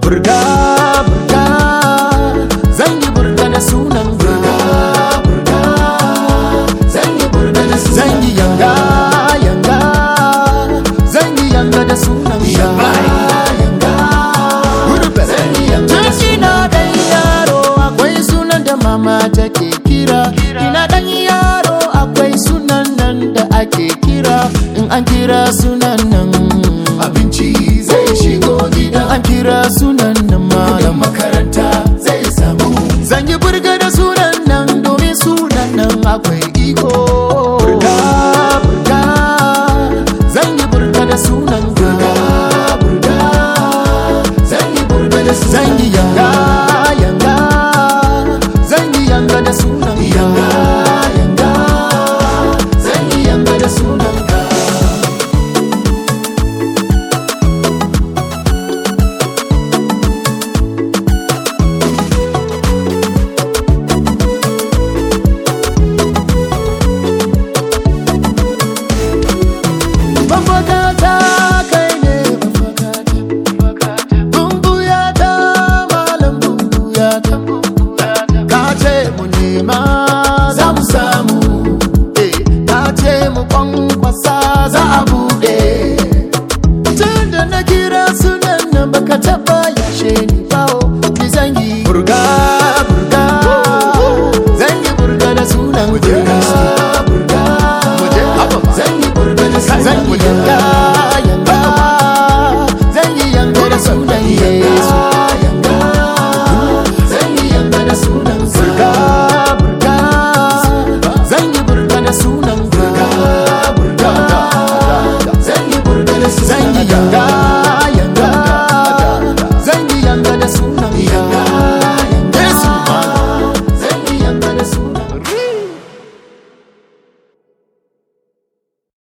burga burga zan yi burga da sunan burga burga zan yi burga da sunan zan yi yanga yanga zan yi yanga da sunan yanga yanga zan yi yanga da ina dan yaro akwai sunan da mama take kira ina dan yaro akwai sunan nan da ake kira in an kira sunan nan abinci zai shigo gida an kira sunan nan malam makaranta zai samu zan yi burga da sunan nan domin sunan nan akwai iko